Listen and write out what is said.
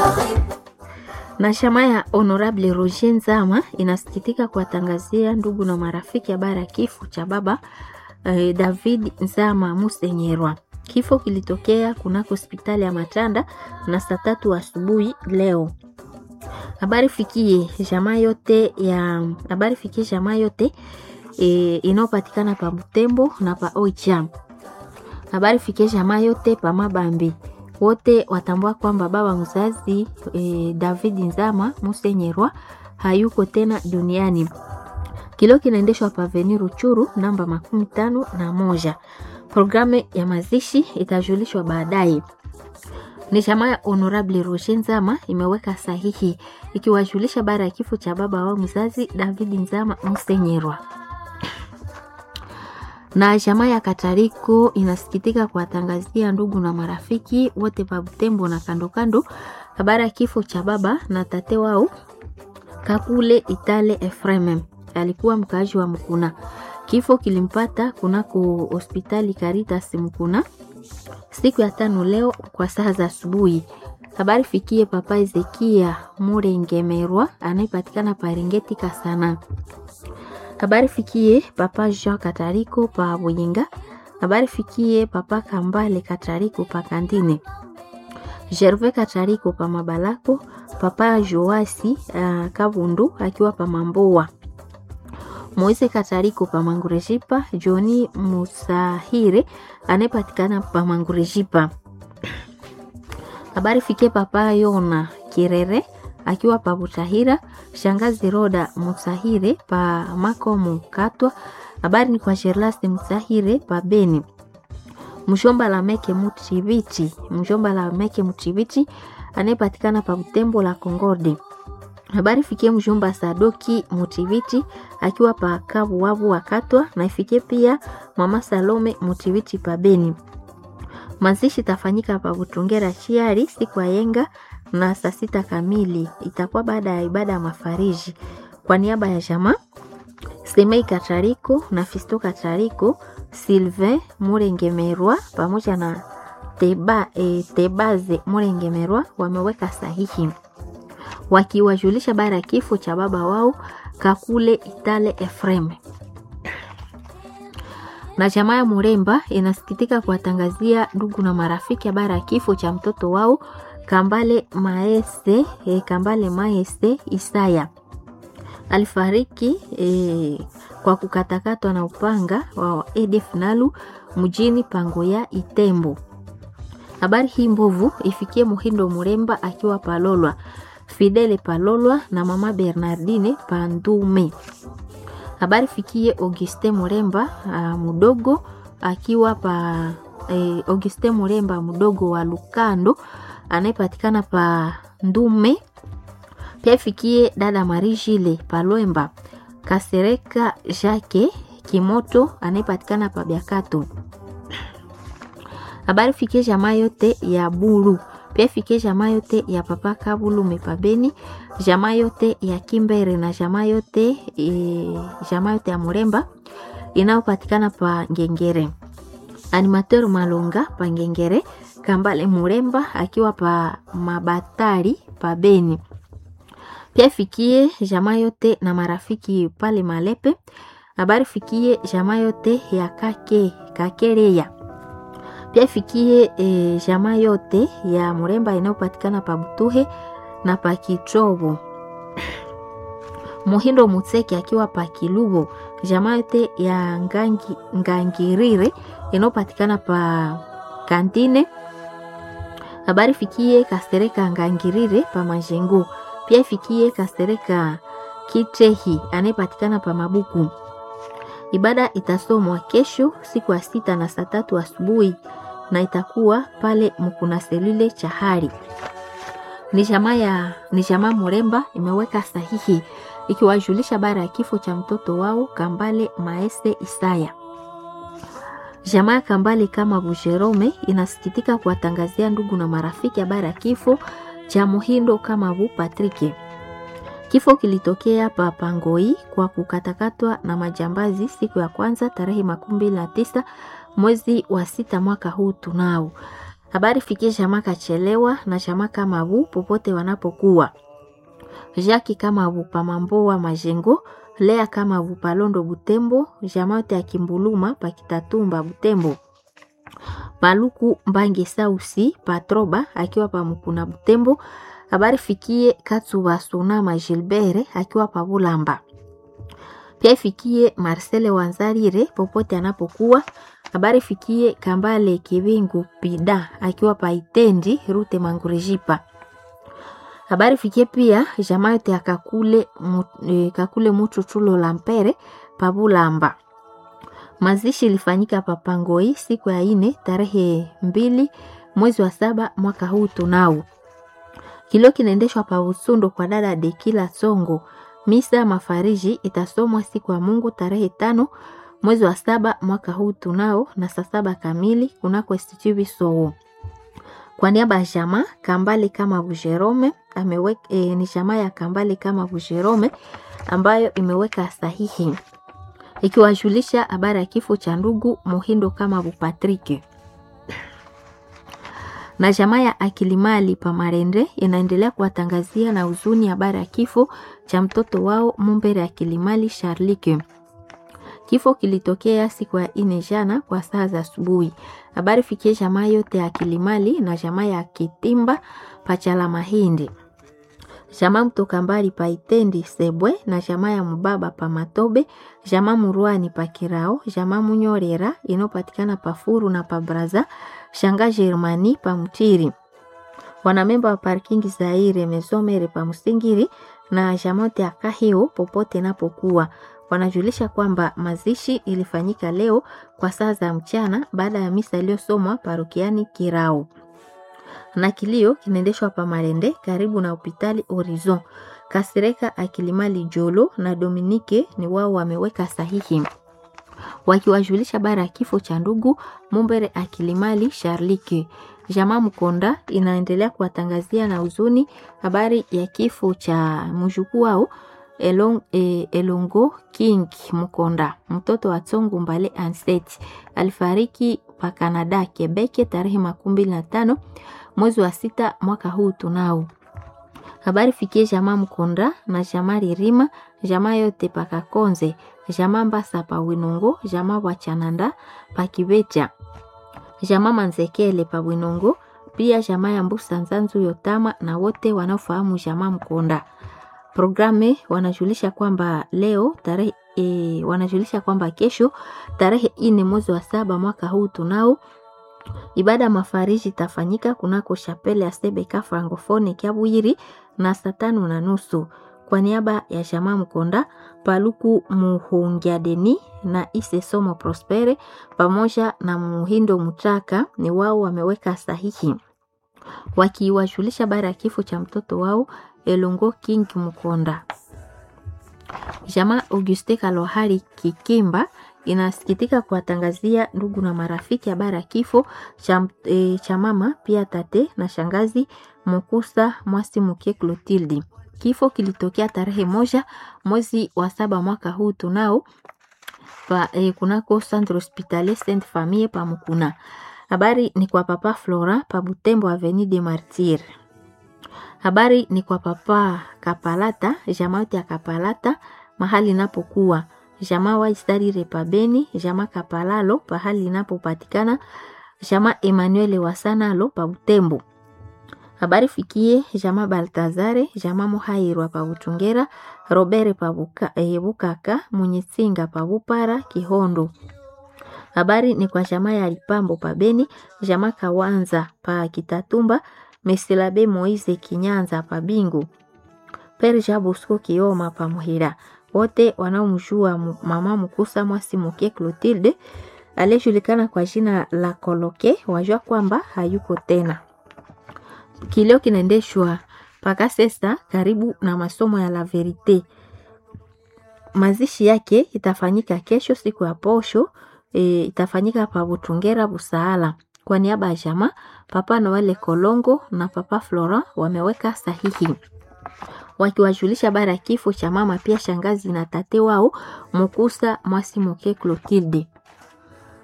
Na chama ya Honorable Roger Nzama inasikitika kuwatangazia ndugu na marafiki habari ya kifo cha baba eh, David Nzama Musenyerwa. Kifo kilitokea kunako hospitali ya Matanda na saa tatu asubuhi leo. Habari fikie jamaa yote ya habari fikie jamaa yote e, inayopatikana pa Butembo na pa Oicha. Habari fikie jamaa yote pa Mabambi wote watambua kwamba baba mzazi e, David Nzama Musenyerwa hayuko tena duniani. Kilio kinaendeshwa pa Avenue Ruchuru namba makumi tano na moja. Programu ya mazishi itajulishwa baadaye. Ni chama ya Honorable Roger Nzama imeweka sahihi ikiwajulisha bara ya kifo cha baba wao mzazi David Nzama Musenyerwa na jamaa ya Katariko inasikitika kuwatangazia ndugu na marafiki wote pa Butembo na kando kando habari ya kifo cha baba na tate wao Kakule Itale Efreme, alikuwa mkaaji wa Mkuna. Kifo kilimpata kunako hospitali Caritas Mkuna siku ya tano leo kwa saa za asubuhi. Habari fikie papa Ezekia Murengemerwa anayepatikana Paringeti Kasana habari fikie papa Jean Katariko pa Buyinga. Habari fikie papa Kambale Katariko pa Kandine. Gervais Katariko pa Mabalako. Papa Joasi uh, Kabundu akiwa pa Mamboa. Moise Katariko pa Mangurejipa. Joni Musahire anayepatikana pa Mangurejipa. Habari fikie papa Yona Kirere akiwa pa Butahira, shangazi Roda Musahire pa Makomo Katwa. Habari ni kwa Sherlasti Musahire pa Beni, mshomba la Meke Mutivichi, mshomba la Meke Mutivichi anayepatikana pa Butembo la Kongode. Habari fikie mshomba Sadoki Mutivichi akiwa pa Kabu Wabu wa Katwa, na ifikie pia mama Salome Mutivichi pa Beni. Mazishi tafanyika pa Butungera Chiari siku ya yenga na saa sita kamili itakuwa baada ya ibada ya mafariji. Kwa niaba ya jamaa Semei Katariko na Fisto Katariko, Sylvain Murengemerwa pamoja na Teba, e, Tebaze Murengemerwa wameweka sahihi wakiwajulisha bara ya kifo cha baba wao Kakule Itale Efreme na jamaa ya Muremba inasikitika kuwatangazia ndugu na marafiki habari ya kifo cha mtoto wao Kambale Maese, eh, Kambale Maese Isaya alifariki eh, kwa kukatakatwa na upanga wa ADF Nalu mjini Pangoya Itembo. Habari hii mbovu ifikie Muhindo Muremba akiwa Palolwa, Fidele Palolwa na mama Bernardine Pandume. Habari fikie Auguste Muremba uh, mudogo akiwa pa eh, Auguste Muremba mudogo wa Lukando anayepatikana pa Ndume. Pia ifikie dada Marijile Palwemba Kasereka Jake Kimoto anayepatikana pa Biakato. Habari fikie jamaa yote ya Bulu. Pia fikie jamaa yote ya papa Kabulu Mepabeni, jamaa yote ya Kimbere na jamaa yote e, jamaa yote ya Muremba inayopatikana pa Ngengere. Animateur Malonga pa Ngengere Kambale Muremba akiwa pa Mabatari pa Beni. Pia fikie jamaa yote na marafiki pale Malepe. Habari fikie jamaa yote ya Kake Kakereya. Pia fikie e, jamaa yote ya Muremba inayopatikana pa Butuhe na pa Kitrobo. Muhindo Mutseki akiwa pa Kilubo. Jamaa yote ya Ngangi, Ngangirire inayopatikana pa Kantine habari fikie Kastereka Ngangirire pa Majengo. Pia fikie Kastereka Kitehi anayepatikana pa Mabuku. Ibada itasomwa kesho siku ya sita na saa tatu asubuhi na itakuwa pale Mkuna selule Chahari. Ni jamaa ya ni jamaa Muremba imeweka sahihi ikiwajulisha bara ya kifo cha mtoto wao Kambale Maese Isaya. Jamaa ya Kambale kama Bujerome inasikitika kuwatangazia ndugu na marafiki habari ya kifo cha Muhindo kama Bu Patrick. Kifo kilitokea pa Pangoi kwa kukatakatwa na majambazi siku ya kwanza tarehe makumi mbili na tisa mwezi wa sita mwaka huu tunao. Habari fikie jamaa Kachelewa na jamaa Kamabu popote wanapokuwa. Jaki Kamabu Pamamboa Majengo, Lea Kamabu Palondo Butembo, jamaa yote ya Kimbuluma Pakitatumba Butembo. Maluku Mbange Sausi Patroba akiwa pa Mukuna Butembo. Habari fikie Katsuba Sonama Gilbert akiwa pa Bulamba. Pia ifikie Marcele Wanzarire popote anapokuwa. Habari fikie Kambale Kibingu Pida akiwa pa Itendi Rute Mangurejipa. Habari fikie pia jamaa yote ya Kakule, mu, e, Kakule Muchuchulo Lampere pa Bulamba. Mazishi ilifanyika Papangoi siku ya ine tarehe mbili mwezi wa saba mwaka huu tunao. Kilio kinaendeshwa pa Usundo kwa dada Dekila Songo. Misa ya mafariji itasomwa siku ya Mungu tarehe tano mwezi wa saba mwaka huu tunao na saa saba kamili kunako Institut Bisowo. Kwa niaba ya jamaa Kambale kama Bujerome ameweka e, ni jamaa ya Kambale kama Bujerome ambayo imeweka sahihi ikiwajulisha habari ya kifo cha ndugu Muhindo kama Bupatrike na jamaa ya Akilimali Pamarende inaendelea kuwatangazia na huzuni habari ya kifo cha mtoto wao Mumbere Akilimali Charlike. Kifo kilitokea siku ya ine jana kwa saa za asubuhi. Habari fikie jamaa yote ya Akilimali na jamaa ya Kitimba Pachala Mahindi, jamaa mtoka mbali pa Itendi Sebwe na jamaa ya Mubaba pa Matobe, jamaa Murwani pa Kirao, jamaa Munyorera inayopatikana pa Furu na pa Braza, shanga Germani pa Mtiri, wanamemba wa parking Zaire Mesomere pa Musingiri na jamaa yote ya Kahio popote napokuwa wanajulisha kwamba mazishi ilifanyika leo kwa saa za mchana baada ya misa iliyosomwa parokiani Kirao na kilio kinaendeshwa pa Malende karibu na hospitali Horizon. Kasireka Akilimali Jolo na Dominike ni wao wameweka sahihi wakiwajulisha bara ya kifo cha ndugu Mumbere Akilimali Charlike. Jamaa Mkonda inaendelea kuwatangazia na huzuni habari ya kifo cha mjukuu wao Elong, eh, Elongo King Mkonda, mtoto wa Tsongo Mbale Anset alifariki pa Canada Quebec tarehe makumi mbili na tano mwezi wa sita mwaka huu tunao. Habari fikie jamaa Mkonda na jamaa Ririma, jamaa yote pakakonze, jamaa Mbasa pa Winongo, jamaa Wachananda pa Kibecha, jamaa Manzekele pa Winongo, pia jamaa ya Mbusa Nzanzu Yotama na wote wanaofahamu jamaa Mkonda. Programe wanajulisha kwamba leo tarehe e, wanajulisha kwamba kesho tarehe ine mwezi wa saba mwaka huu tunao ibada ya mafariji itafanyika kunako shapele ya Sebeka Francofone Kiabwiri na saa tano na nusu kwa niaba ya jamaa Mkonda Paluku Muhungiadeni na Ise Somo Prospere pamoja na Muhindo Mutaka ni wao wameweka sahihi wakiwajulisha bara ya kifo cha mtoto wao Elongo King Mkonda. Jamaa Auguste Kalohari Kikimba inasikitika kuwatangazia ndugu na marafiki habari ya kifo cha, e, cha mama pia tate na shangazi Mukusa Mwasi Muke Clotilde. Kifo kilitokea tarehe moja mwezi wa saba mwaka huu tunao pa, e, kunako Centre Hospitalier Sainte Famille pa Mukuna. Habari ni kwa papa Flora pa Butembo Avenue de Martyrs. Habari ni kwa papa Kapalata, jamaa yote ya Kapalata mahali inapokuwa jamaa Waisarire pa Beni, jamaa Kapalalo pahali inapopatikana, jamaa Emmanuel Wasanalo pa Butembo. Habari fikie jamaa Baltazare, jamaa Muhairwa pa Butungera, Robert pa Buka, eh, Bukaka, Munyitsinga pa Bupara, Kihondo. Habari ni kwa jamaa ya Lipambo pa Beni, jamaa Kawanza pa Kitatumba, Mesilabe Moise Kinyanza pa Bingu, Perja Bosco Kioma pa Muhira. Wote wanaomjua mama Mukusa Mwasi Muke Clotilde aliyejulikana kwa jina la Koloke wajua kwamba hayuko tena. Kilio kinaendeshwa mpaka sasa karibu na masomo ya La Verite. Mazishi yake itafanyika kesho siku ya posho e, itafanyika pa Butungera Busaala. Kwa niaba ya jamaa Papa Noele Kolongo na Papa Flora wameweka sahihi wakiwajulisha habari ya kifo cha mama pia shangazi na tate wao Mukusa Mwasi Muke Clotilde.